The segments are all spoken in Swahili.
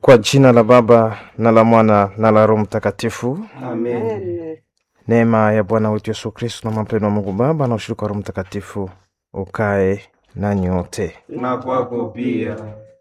Kwa jina la Baba na la Mwana na la Roho Mtakatifu. Amen. Neema ya Bwana wetu Yesu Kristo na mapendo wa Mungu Baba na ushirika wa Roho Mtakatifu ukae nanyi wote. Na kwako pia.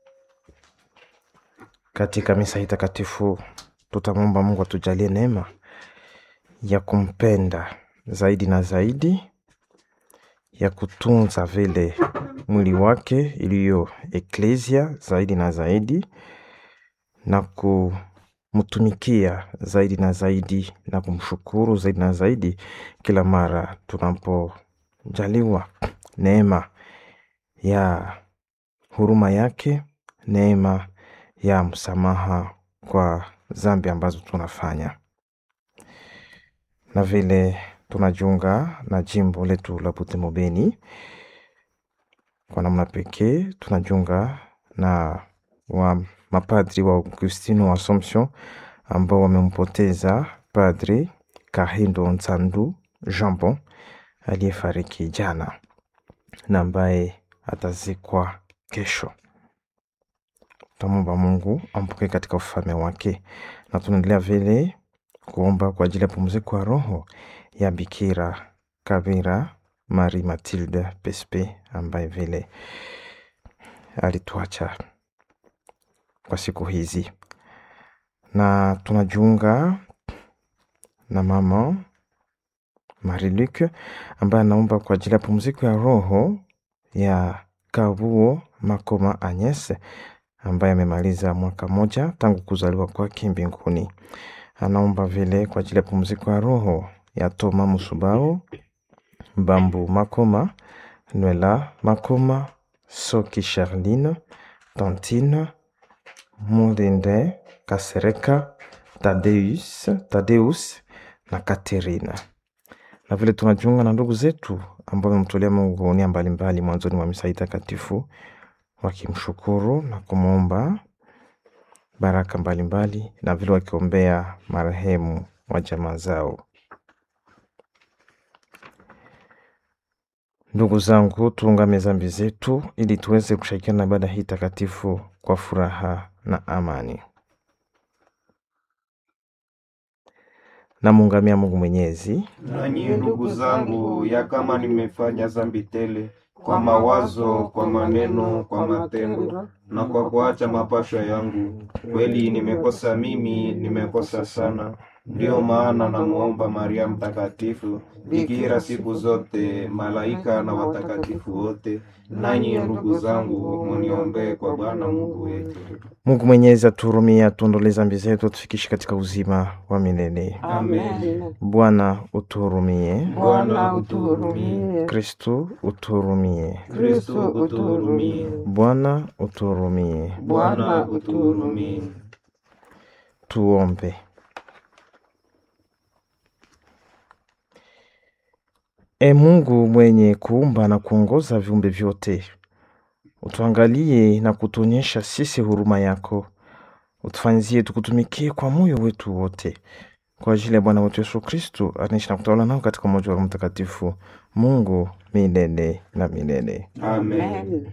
Katika misa hii takatifu tutamwomba Mungu atujalie neema ya kumpenda zaidi na zaidi, ya kutunza vile mwili wake iliyo eklesia zaidi na zaidi, na kumtumikia zaidi na zaidi, na kumshukuru zaidi na zaidi kila mara tunapojaliwa neema ya huruma yake, neema ya msamaha kwa dhambi ambazo tunafanya, na vile tunajiunga na jimbo letu la Butembo Beni. Kwa namna pekee tunajiunga na wa mapadri wa Augustino wa Assumption ambao wamempoteza Padri Kahindo Nsandu Jambon aliyefariki jana na ambaye atazikwa kesho. Tutamwomba Mungu ampokee katika ufalme wake, na tunaendelea vile kuomba kwa ajili ya pumziko ya roho ya Bikira Kabira Marie Matilde Pespe ambaye vile alituacha kwa siku hizi, na tunajiunga na mama Marie Luc ambaye anaomba kwa ajili ya pumziko ya roho ya Kabuo Makoma Agnes ambaye amemaliza mwaka moja tangu kuzaliwa kwake mbinguni. Anaomba vile kwa ajili ya pumziko ya roho ya Toma Musubao Bambu Makoma, Nwela Makoma, Soki Charline, Tantine Mulinde Kasereka, Tadeus, Tadeus na Katerina. Na vile tunajiunga na ndugu zetu ambao wamemtolea Mungu nia mbalimbali mwanzoni mwa misa hii takatifu wakimshukuru na kumwomba baraka mbalimbali mbali, na vile wakiombea marehemu wa jamaa zao. Ndugu zangu, tuungame dhambi zetu ili tuweze kushirikiana na ibada hii takatifu kwa furaha na amani. Namuungamia Mungu Mwenyezi. Nanyi ndugu zangu, ya kama nimefanya dhambi tele kwa mawazo, kwa maneno, kwa matendo na kwa kuacha mapasho yangu, kweli nimekosa mimi, nimekosa sana. Ndiyo maana namuomba Maria Mtakatifu, bikira siku zote, malaika na watakatifu wote, nanyi ndugu zangu, muniombee kwa Bwana Mungu wetu. Mungu Mwenyezi atuhurumie, atuondolee dhambi zetu, atufikishe katika uzima wa milele. Amen. Bwana utuhurumie. Bwana utuhurumie. Kristu utuhurumie. Kristo utuhurumie. Bwana utuhurumie. Bwana utuhurumie. Tuombe. E Mungu mwenye kuumba na kuongoza viumbe vyote, utuangalie na kutuonyesha sisi huruma yako, utufanyizie tukutumikie kwa moyo wetu wote, kwa ajili ya Bwana wetu Yesu Kristu anaishi na kutawala nao katika umoja wa Roho Mtakatifu, Mungu milele na milele. Amen.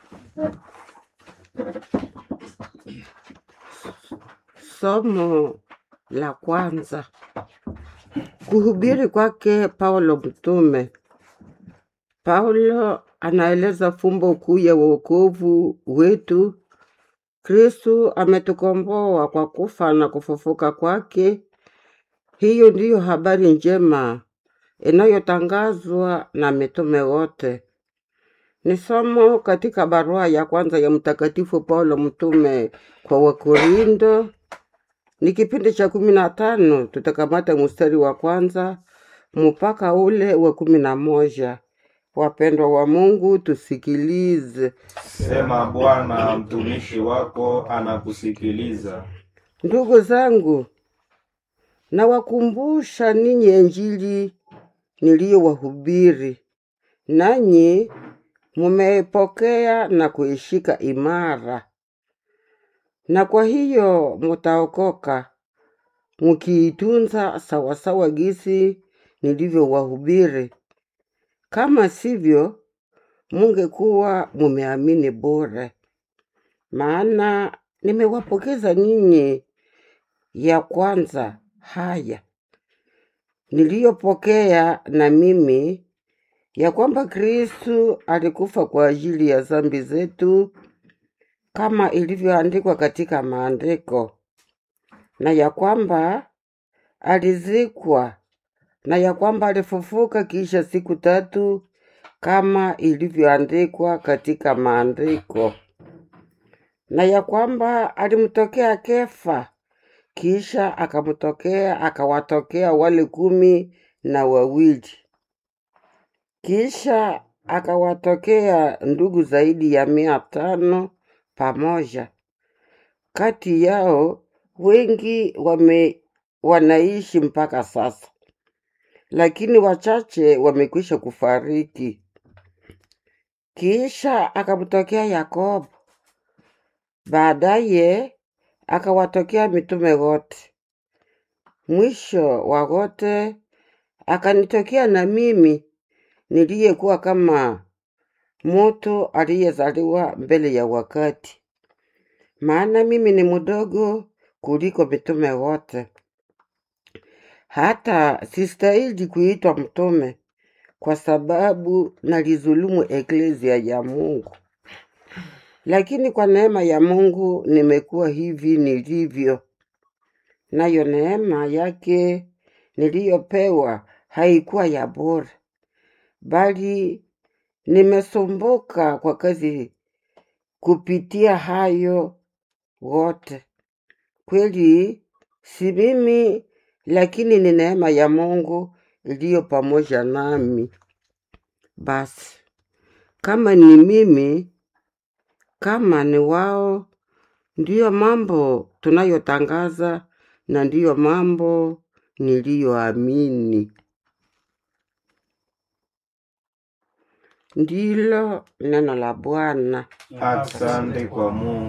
Somo la kwanza. Kuhubiri kwake Paulo mtume. Paulo anaeleza fumbo kuu ya wokovu wetu. Kristu ametukomboa kwa kufa na kufufuka kwake. Hiyo ndiyo habari njema inayotangazwa na mitume wote. Ni somo katika barua ya kwanza ya Mtakatifu Paulo mtume kwa Wakorindo ni kipindi cha kumi na tano tutakamata mstari wa kwanza mpaka ule wa kumi na moja. Wapendwa wa Mungu, tusikilize. Sema Bwana, mtumishi wako anakusikiliza. Ndugu zangu, nawakumbusha ninyi Injili niliyowahubiri, nanyi mumeipokea na kuishika imara, na kwa hiyo mutaokoka mukiitunza sawasawa gisi nilivyowahubiri. Kama sivyo, mungekuwa mumeamini bure. Maana nimewapokeza ninyi ya kwanza haya niliyopokea na mimi ya kwamba Kristu alikufa kwa ajili ya dhambi zetu kama ilivyoandikwa katika maandiko, na ya kwamba alizikwa, na ya kwamba alifufuka kisha siku tatu kama ilivyoandikwa katika maandiko, na ya kwamba alimtokea Kefa, kisha akamtokea akawatokea wale kumi na wawili, kisha akawatokea ndugu zaidi ya mia tano pamoja. Kati yao wengi wame wanaishi mpaka sasa, lakini wachache wamekwisha kufariki. Kisha akamtokea Yakobo, baadaye akawatokea mitume wote. Mwisho wa wote akanitokea na mimi niliyekuwa kama mtu aliyezaliwa mbele ya wakati, maana mimi ni mdogo kuliko mitume wote. Hata sistahili kuitwa mtume, kwa sababu nalizulumu eklezia ya Mungu. Lakini kwa neema ya Mungu nimekuwa hivi nilivyo, nayo neema yake niliyopewa haikuwa ya bure, bali nimesumbuka kwa kazi kupitia hayo wote. Kweli si mimi, lakini ni neema ya Mungu iliyo pamoja nami. Basi kama ni mimi, kama ni wao, ndiyo mambo tunayotangaza na ndiyo mambo niliyoamini. Ndilo neno la Bwana. Asante kwa Mungu.